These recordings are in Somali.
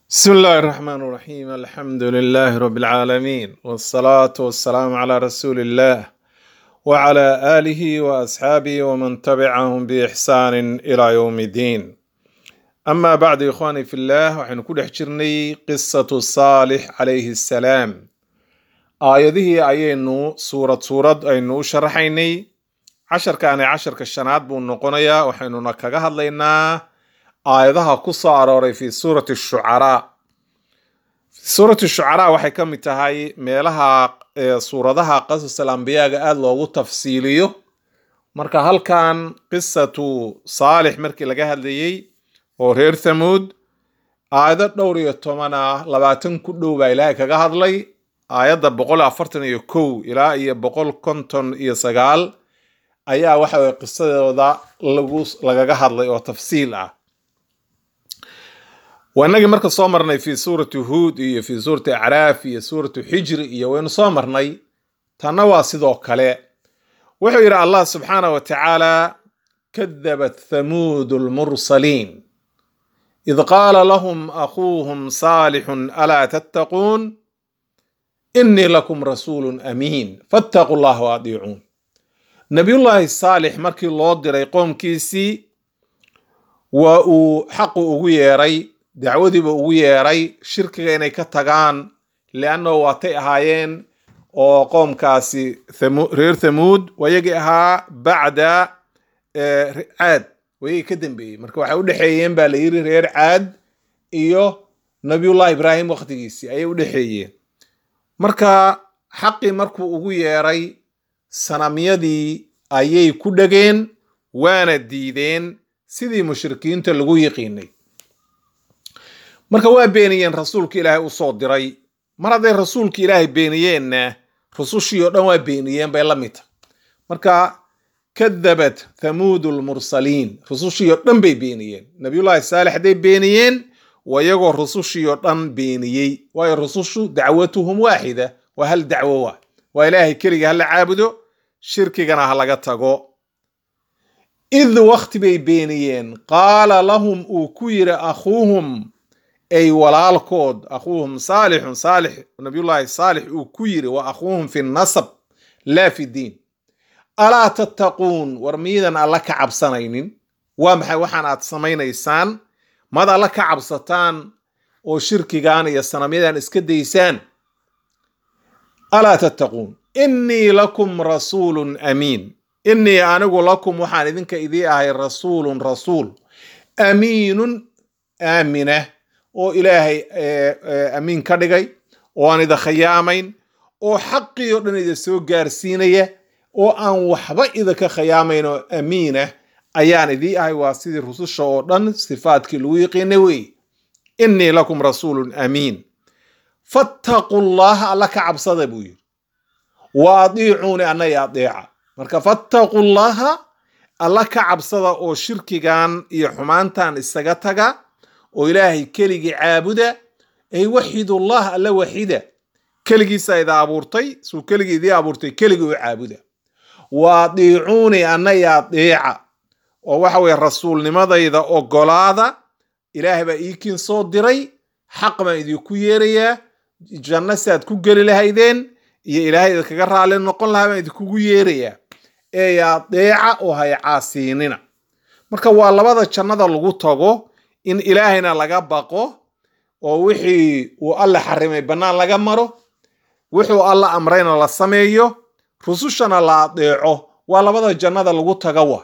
بسم الله الرحمن الرحيم الحمد لله رب العالمين والصلاة والسلام على رسول الله وعلى آله وأصحابه ومن تبعهم بإحسان إلى يوم الدين أما بعد إخواني في الله وحن كل حجرني قصة صالح عليه السلام آياته أينو سورة سورة أينو شرحيني عشر كان عشر كالشنات بون نقنيا وحن نكاها لنا aayadaha ku soo arooray fi suurati shucaraa suurati shucaraa waxay ka mid tahay meelaha ee suuradaha qasas alambiyaga aada loogu tafsiiliyo marka halkan qisatu saalix markii laga hadlayey oo reer thamuud aayado dhowr iyo toban ah labaatan ku dhow baa ilaahay kaga hadlay aayadda boqol afartan iyo kow ilaa iyo boqol konton iyo sagaal ayaa waxa weye qisadooda lagu lagaga hadlay oo tafsiil ah waa inagii marka soo marnay fi suurati huud iyo fi suurati acraaf iyo suuratu xijri iyo waynu soo marnay tanna waa sidoo kale wuxuu yidhi allah subxaanah wa tacaala kadabat thamuud lmursaliin id qaala lahum akhuuhum saalixun alaa tattaquun inii lakum rasuulun amiin fattaquu llah wa adiicuun nabiyullaahi saalix markii loo diray qoomkiisii waa uu xaqu ugu yeeray dacwadiiba ugu yeeray shirkiga inay ka tagaan liannahu waatay ahaayeen oo qoomkaasi reer thamuud wayagii ahaa bacda caad wayagii ka dambeeyey marka waxay udhexeeyeen baa la yiri reer caad iyo nabiyullahi ibraahim waqtigiisii ayay udhexeeyeen marka xaqii markuu ugu yeeray sanamyadii ayay ku dhegeen waana diideen sidii mushrikiinta lagu yiqiinay marka waa beeniyeen rasuulka ilaahay u soo diray mar hadday rasuulka ilaahay beeniyeenna rusushii oo dhan waa beeniyeen bay la mid tahay marka kadabat thamuudu lmursaliin rusushii oo dhan bay beeniyeen nabiyullaahi saalix hadday beeniyeen waa iyagoo rusushii oo dhan beeniyey waayo rusushu dacwatuhum waaxida waa hal dacwo waa waa ilaahay keliga hala caabudo shirkigana ha laga tago id wakti bay beeniyeen qaala lahum uu ku yiri akhuuhum ay walaalkood akhuuhum saalixun saalix nabiyullaahi saalix uu ku yiri wa akhuuhum fi nasab laa fi diin alaa tattaquun war miidan alla ka cabsanaynin waa maxay waxaan aad samaynaysaan mad alla ka cabsataan oo shirkigan iyo sanamyadan iska daysaan alaa tattaquun innii lakum rasuulun amiin innii anigu lakum waxaan idinka idii ahay rasuulun rasuul amiinun aamina oo ilaahay amiin ka dhigay oo aan ida khayaamayn oo xaqii oo dhan ida soo gaarsiinaya oo aan waxba idinka khayaamayn oo amiinah ayaan idii ahay waa sidii rususha oo dhan sifaadkii lagu yiqiinay wey innii lakum rasuulun amiin fattaquu llaha alla ka cabsada buu yidhi wa adiicuuni annaya adeeca marka fattaquu llaha alla ka cabsada oo shirkigan iyo xumaantan isaga taga oo ilaahay keligii caabuda ay waxidullah alla waxida keligiisa ida abuurtay suu keligii idii abuurtay keligii u caabuda waa diicuuni annaya deeca oo waxa weye rasuulnimadayda ogolaada ilaahay baa iikiin soo diray xaq baan idinku yeerayaa janno si aad ku geli lahaydeen iyo ilaahay idinkaga raali noqon lahaa baan idinkugu yeerayaa ee adeeca oo hay caasiinina marka waa labada jannada lagu tago in ilaahayna laga baqo oo wixii uu alla xarimay bannaan laga maro wuxuu alla amrayna la sameeyo rusushana la adeeco waa labada jannada lagu taga wa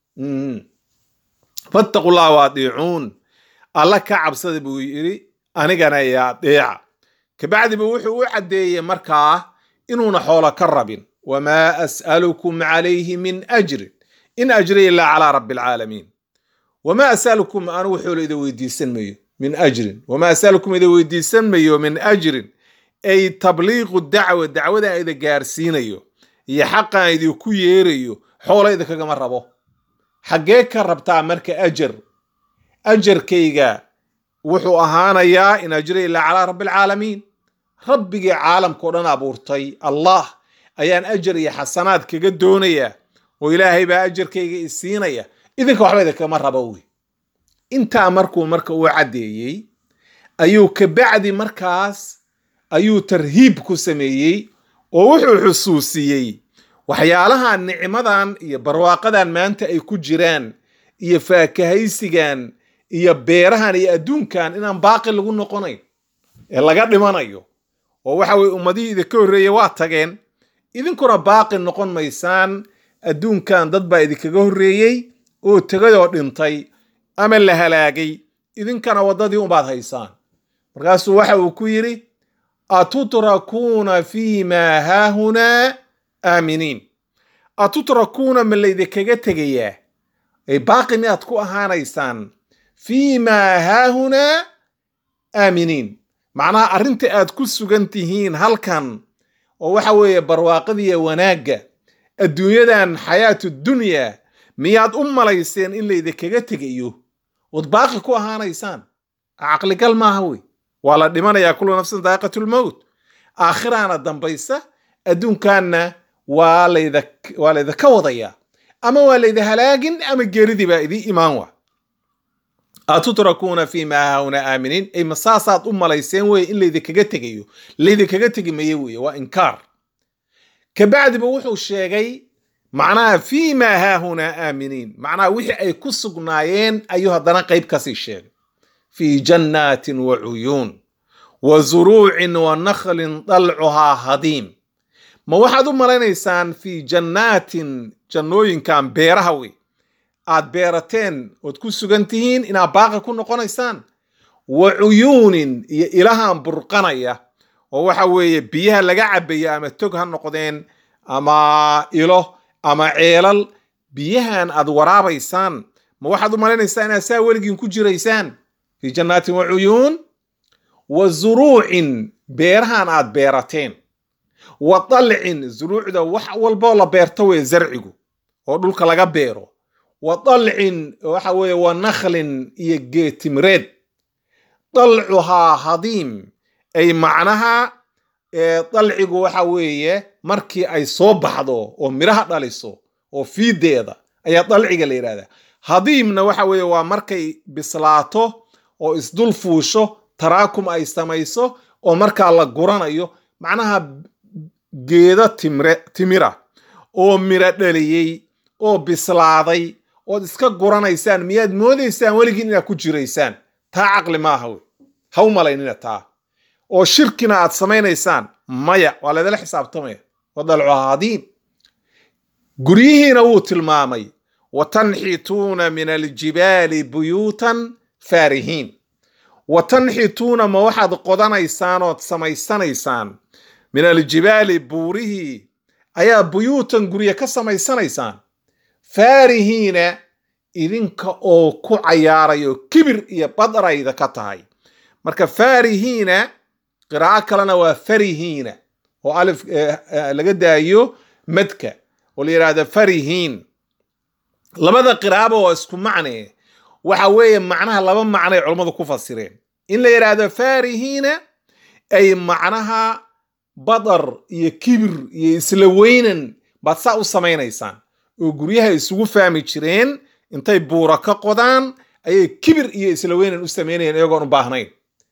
fattaqu llah wa adiicuun alla ka cabsada buu yidhi anigana ya adeeca kabacdiba wuxuu u caddeeyey markaa inuuna xoolo ka rabin wamaa as'alukum calayhi min ajrin in ajriya ilaa calaa rabbi alcaalamiin wamaa asalukum anugu xoolo ida weydiisan mayo min ajrin wamaa asalukum ida weydiisan mayo min ajrin ay tabliiqu dacwa dacwadaan ida gaarsiinayo iyo xaqaan idinku yeerayo xoola idinkagama rabo xaggee ka rabtaa marka ajar ajarkayga wuxuu ahaanayaa in ajriya ilaa calaa rabbi alcaalamiin rabbigii caalamkao dhan abuurtay allah ayaan ajar iyo xasanaad kaga doonayaa oo ilaahay baa ajarkayga isiinaya idinka waxba idinkama rabo wey intaa markuu marka uu caddeeyey ayuu kabacdi markaas ayuu tarhiib ku sameeyey oo wuxuu xusuusiyey waxyaalaha nicmadan iyo barwaaqadan maanta ay ku jiraan iyo faakahaysigan iyo beerahan iyo adduunkan inaan baaqi lagu noqonayn ee laga dhimanayo oo waxa weye ummadihii idinka horreeyey waa tageen idinkuna baaqi noqon maysaan adduunkan dad baa idinkaga horreeyey oo tegay oo dhintay ama la halaagay idinkana waddadii unbaad haysaan markaasuu waxa uu ku yidhi atutrakuuna fi maa haahunaa aaminiin atutrakuuna ma laydinkaga tegayaa ay baaqi miyaad ku ahaanaysaan fii maa haahunaa aaminiin macnaha arrinta aad ku sugan tihiin halkan oo waxa weeye barwaaqadiiya wanaagga adduunyadan xayaatu dunya miyaad u malayseen in laydinkaga tegayo ood baaqi ku ahaanaysaan caqligal maaha wey waa la dhimanayaa kullu nafsin daa'iqatulmowt aakhiraana dambaysa adduunkanna waa layda waa laydaka wadayaa ama waa layda halaagin ama geeridii baa idii imaan wa atutrakuuna fi maa haahuna aaminiin ay masaasaad u malayseen weye in laydinkaga tegayo laydinkaga tegi maye weye waa inkaar kabacdiba wuxuu sheegay macnaha fi maa haahunaa aaminiin macnaha wixii ay ku sugnaayeen ayuu haddana qayb kasii sheegay fi jannaatin wa cuyuun wa zuruucin wa nakhlin dalcuhaa hadiim ma waxaad u malaynaysaan fi jannaatin jannooyinkan beeraha wey aad beerateen ood ku sugan tihiin inaad baaqi ku noqonaysaan wa cuyuunin iyo ilahan burqanaya oo waxa weeye biyaha laga cabaya ama tog ha noqdeen ama ilo ama ceelal biyahan aad waraabaysaan ma waxaad u malaynaysaan inaad saa weligiin ku jiraysaan fi jannaatin wa cuyuun wa zuruucin beerahan aad beerateen wa dalcin zuruucda wax walboo la beerto weye zarcigu oo dhulka laga beero wa dalcin waxa weeye wa nakhlin iyo geetimreed dalcuhaa hadiim ay macnaha dalcigu waxa weeye markii ay soo baxdo oo midhaha dhaliso oo fiideeda ayaa dalciga la yidhahdaa hadiimna waxa weeye waa markay bislaato oo isdul fuusho taraakum ay samayso oo markaa la guranayo macnaha geedo timre timira oo miro dhaliyey oo bislaaday ood iska guranaysaan miyaad moodaysaan weligiin inaad ku jiraysaan taa caqli maaha wey ha u malaynina taa oo shirkina aad samaynaysaan maya waa laydala xisaabtamaya wadalcuha hadiim guryihiina wuu tilmaamay wa tanxituuna min aljibaali buyuutan faarihiin wa tanxituuna ma waxaad qodanaysaan ood samaysanaysaan min aljibaali buurihii ayaa buyuutan gurye ka samaysanaysaan faarihiina idinka oo ku cayaarayo kibir iyo badrayda ka tahay marka faarihiina qiraa'o kalena waa farihiina oo alif laga daayo madka oo la yidhaahdo farihiin labada qiraa'aba waa isku macne waxa weeye macnaha laba macnay culammadu ku fasireen in la yidhaahdo faarihiina ay macnaha badar iyo kibir iyo isla weynan baad saa u samaynaysaan oo guryaha isugu fahmi jireen intay buura ka qodaan ayay kibir iyo isla weynan u samaynayeen iyagoon u baahnayn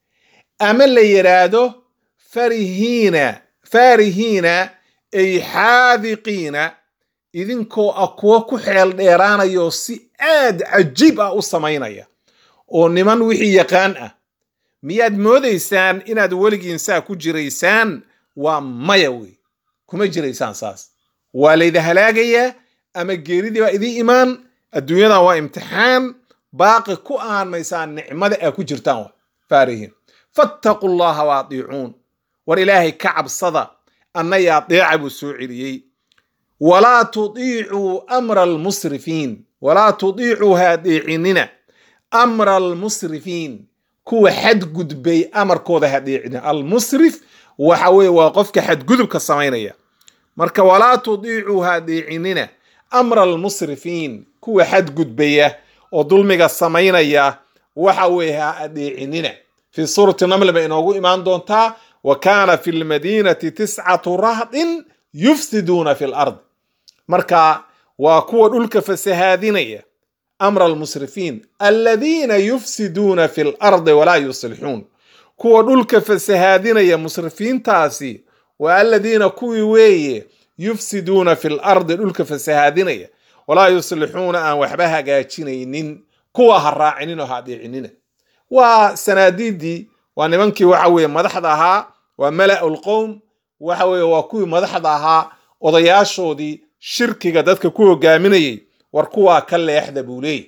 ama la yidhaahdo farihiina faarihiina ay xaadiqiina idinkoo ah kuwo ku xeel dheeraanayo si aad cajiib ah u samaynaya oo niman wixii yaqaan ah miyaad moodaysaan inaad weligiin saa ku jiraysaan waa maya wey kuma jiraysaan saas waa layda halaagayaa ama geeridii baa idii imaan adduunyadan waa imtixaan baaqi ku aan maysaan nicmada aa ku jirtaan faarihiin fattaqu llaha wa adiicuun war ilaahay ka cabsada annaya adeeca buu soo celiyey walaa tudiicuu amra almusrifiin walaa tudiicuu ha adeecinina amra almusrifiin kuwa xadgudbay amarkooda ha adeecina almusrif waxa weeye waa qofka xadgudubka samaynaya marka walaa tudiicuu ha adeecinina amra almusrifiin kuwa xadgudbaya oo dulmiga samaynaya waxa weeye ha adeecinina fi suurati naml bay inoogu imaan doontaa wa kaana fi lmadiinati tiscatu rahdin yufsiduuna fi lard marka waa kuwa dhulka fasahaadinaya amra almusrifiin aladiina yufsiduuna fi lardi walaa yuslixuun kuwa dhulka fasahaadinaya musrifiintaasi waa aladiina kuwii weeye yufsiduuna fi lardi dhulka fasahaadinaya walaa yuslixuuna aan waxba hagaajinaynin kuwa ha raacinin oo ha adeecinina waa sanaadiidii waa nimankii waxa weeye madaxda ahaa waa mala'u lqowm waxa weeye waa kuwii madaxda ahaa odayaashoodii shirkiga dadka ku hogaaminayay war kuwaa ka leexda buu leeyay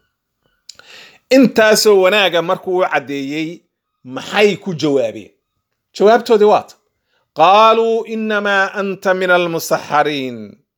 intaasoo wanaaga markuu u caddeeyey maxay ku jawaabeen jawaabtoodii waata qaaluu inamaa anta min almusaxariin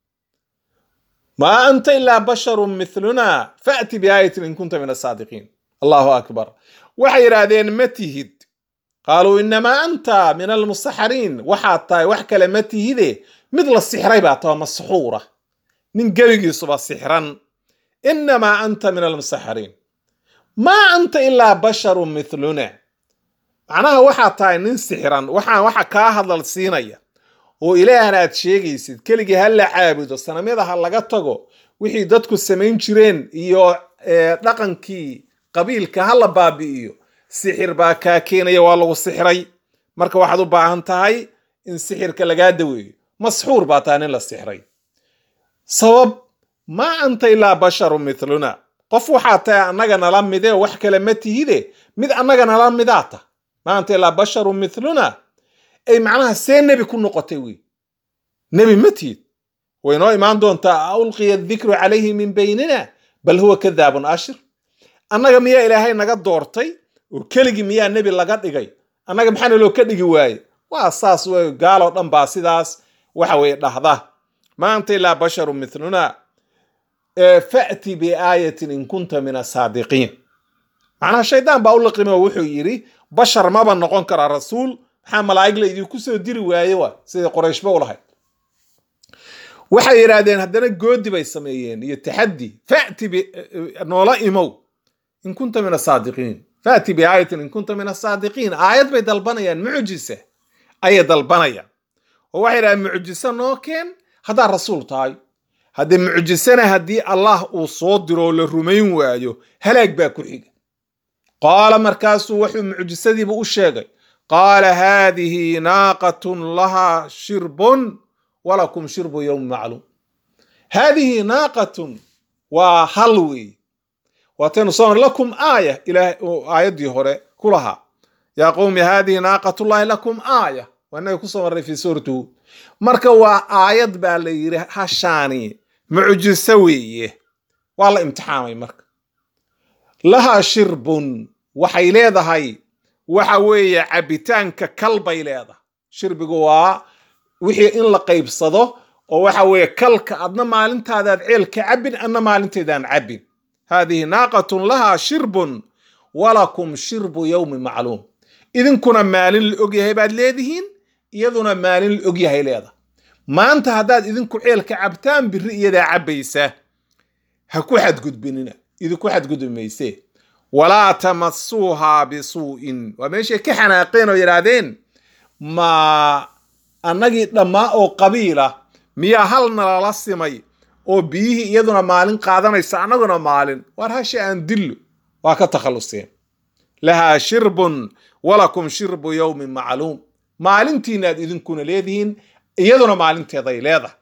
maa anta ilaa basharun miluna faأti biaayatin in kunta min asaadiqiin allahu akbar waxay yidhaahdeen ma tihid qaaluu inamaa anta min almusaxariin waxaad tahay wax kale ma tihide mid la sixray baa taha masxuura nin gebigiisuba sixran inamaa anta min almusaxariin maa anta ilaa basharun miluna macnaha waxaad tahay nin sixran waxaan waxa kaa hadlal siinaya oo ilaahna aad sheegaysid keligii ha la caabudo sanamyada ha laga tago wixii dadku samayn jireen iyo dhaqankii qabiilka ha la baabi'iyo sixir baa kaa keenaya waa lagu sixray marka waxaad u baahan tahay in sixirka lagaa daweeyo masxuur baa tahay nin la sixray sabab maa anta ilaa basharun miluna qof waxaa tahay annaga nala mide wax kale ma tihide mid annaga nala midaa ta maa anta ilaa basharun miluna ay macnaha see nebi ku noqotay wey nebi ma tihid way noo imaan doontaa a ulqiya dikru calayhi min baynina bal huwa kadaabun ashir annaga miyaa ilaahay naga doortay oo keligii miyaa nebi laga dhigay annaga maxaana loo ka dhigi waaye waa saas wey gaaloo dhan baa sidaas waxa weye dhahda maanta ilaa basharun miluna fa'ti biaayatin in kunta min asaadiqiin macnaha shaydaan baa u liqimo wuxuu yidhi bashar maba noqon karaa rasuul maxaa malaa'ig la idinku soo diri waaye wa sidai qorayshba u lahayd waxay yidhaahdeen haddana goodi bay sameeyeen iyo taxaddi fa'ti noola imow in kunta min asaadiqiin fa'ti biaayatin in kunta min asaadiqiin aayad bay dalbanayaan mucjisa ayay dalbanayaan oo waxay yidhahdeen mucjiso noo keen haddaad rasuul tahay haddee mucjisana haddii allah uu soo diro oo la rumayn waayo halaag baa ku xiga qaala markaasuu wuxuu mucjisadiiba u sheegay qaala haadihi naaqatun lahaa shirbun walakum shirbu yowmi macluum haadihi naaqatun waa hal weeye waataynu soo mar lakum aaya ilaah aayaddii hore ku lahaa yaa qowmi haadihi naaqatullahi lakum aaya waa inaga kusoo marray fii suurati huud marka waa aayad baa la yidhi hashaani mucjiso weeye waa la imtixaamay marka lahaa shirbun waxay leedahay waxa weeye cabitaanka kal bay leedahay shirbigu waa wixii in la qaybsado oo waxa weeye kalka adna maalintaadaad ceelka cabbin adna maalinteedaan cabbin haadihi naaqatun lahaa shirbun walakum shirbu yowmi macluum idinkuna maalin la ogyahay baad leedihiin iyaduna maalin la ogyahay leedahay maanta haddaad idinku ceelka cabtaan biri iyadaa cabbaysa ha ku xadgudbinina idinku xadgudbi maysee walaa tamasuuhaa bisuu'in waa meeshay ka xanaaqeen oo yidhaahdeen ma annagii dhammaa oo qabiila miyaa hal nalala simay oo biyihii iyaduna maalin qaadanaysa annaguna maalin waar hasha aan dillo waa ka takhalluseen lahaa shirbun walakum shirbu yowmin macluum maalintiinaad idinkuna leedihiin iyaduna maalinteeday leedahay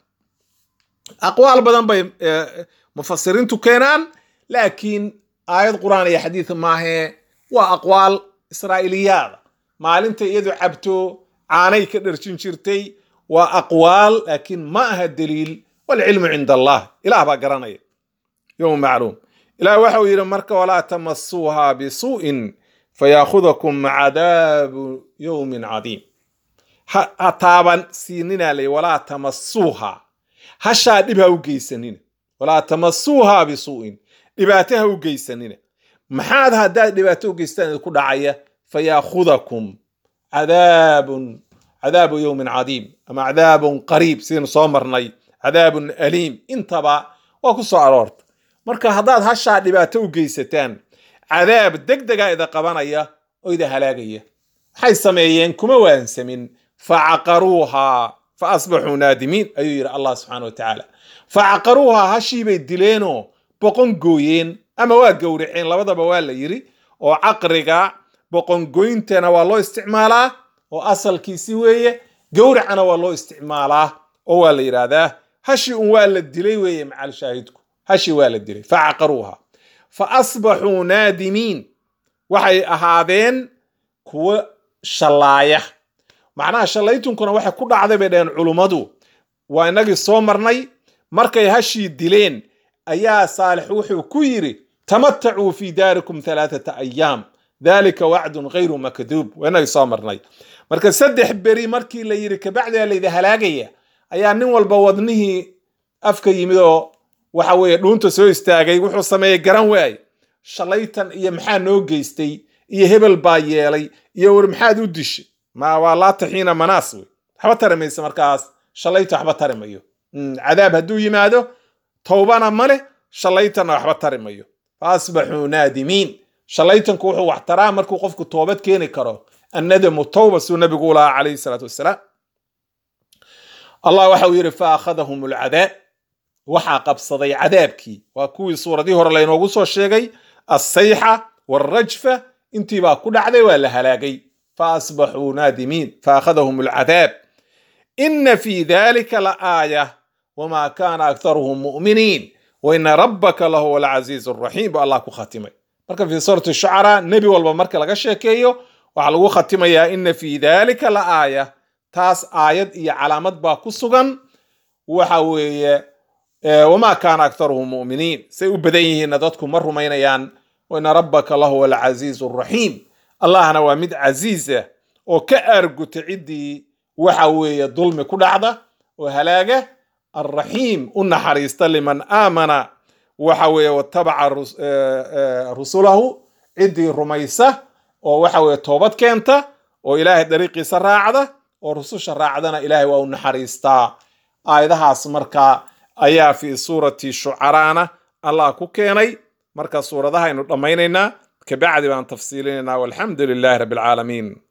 aqwaal badan bay mufasiriintu keenaan laakiin aayad qur'aan iyo xadiid maahee waa aqwaal israa'iiliyaada maalinta iyadu cabto caanay ka dharjin jirtay waa aqwaal laakiin ma aha daliil walcilmu cinda allah ilaah baa garanaya yowm macluum ilaah waxa uu yidhi marka walaa tamasuuha bisuu'in fayaakudakum cadaabu yowmin cadiim ha taaban siininaa lay walaa tamasuuha hashaa dhib ha u geysanina walaa tamasuuha bisuu'in dhibaato ha u geysanina maxaad haddaad dhibaato u geystaan idinku dhacaya fayaakudakum cadaabun cadaabu yowmin cadiim ama cadaabun qariib sidaynu soo marnay cadaabun aliim intaba waa ku soo aroorta marka haddaad hashaa dhibaato u geysataan cadaab deg dega ida qabanaya oo ida halaagaya maxay sameeyeen kuma waansamin facaqaruuhaa fa asbaxuu naadimiin ayuu yidhi allah subxana wa tacaala facaqaruuhaa hashiibay dileenoo boqon gooyeen ama waa gowraceen labadaba waa la yidhi oo caqriga boqongoyntana waa loo isticmaalaa oo asalkiisi weeye gowracana waa loo isticmaalaa oo waa la yidhaahdaa hashi un waa la dilay weeye macal shaahidku hashi waa la dilay facaqaruuha fa asbaxuu naadimiin waxay ahaadeen kuwo shallaaya macnaha shallaytunkuna waxay ku dhacday bay dhaheen culummadu waa inagii soo marnay markay hashii dileen ayaa saalix wuxuu ku yidhi tamatacuu fi daarikum halaathata ayaam dalika wacdun ghayru makduub waa inagii soo marnay marka saddex beri markii la yidhi kabacdiaa laydi halaagaya ayaa nin walba wadnihii afka yimid oo waxa weeye dhuunta soo istaagay wuxuu sameeyey garan waay shalaytan iyo maxaa noo geystay iyo hebel baa yeelay iyo war maxaad u dishay ma waa laa taxiina manaas wey waxba tari maysa markaas shalayta waxba tari mayo cadaab hadduu yimaado towbana male shalaytanna waxba tari mayo fa asbaxuu naadimiin shalaytanku wuxuu wax taraa markuu qofku toobad keeni karo annadamu towba suu nabigu u lahaa calayhi salaatu wassalaam allah waxa uu yidhi fa akhadahum alcadaab waxaa qabsaday cadaabkii waa kuwii suuradii hore laynoogu soo sheegay assayxa waalrajfa intiibaa ku dhacday waa la halaagay fa asbaxuu naadimiin fa akhadahum alcadaab ina fi dalika la aaya wma kana aktaruhum mu'miniin waina rabbaka lahuwa alcaziizu alraxiim bu allah ku khatimay marka fi suurati shucaraa nebi walba marka laga sheekeeyo waxaa lagu khatimayaa ina fi dalika la aaya taas aayad iyo calaamad baa ku sugan waxa weeye wama kana aktaruhum mu'miniin say u badan yihiinna dadku ma rumaynayaan waina rabbaka lahuwa alcaziizu alraxiim allahna waa mid casiisa oo ka aarguta ciddii waxa weeye dulmi ku dhacda oo halaaga alraxiim u naxariista liman aamana waxa weeye watabaca rusulahu ciddii rumaysa oo waxa weeye toobad keenta oo ilaahay dariiqiisa raacda oo rususha raacdana ilaahay waa u naxariistaa aayadahaas marka ayaa fi suurati shucaraana allah ku keenay marka suuradahaynu dhammaynaynaa kabacdi baan tafsiilinaynaa walxamdu lilahi rabbi alcaalamiin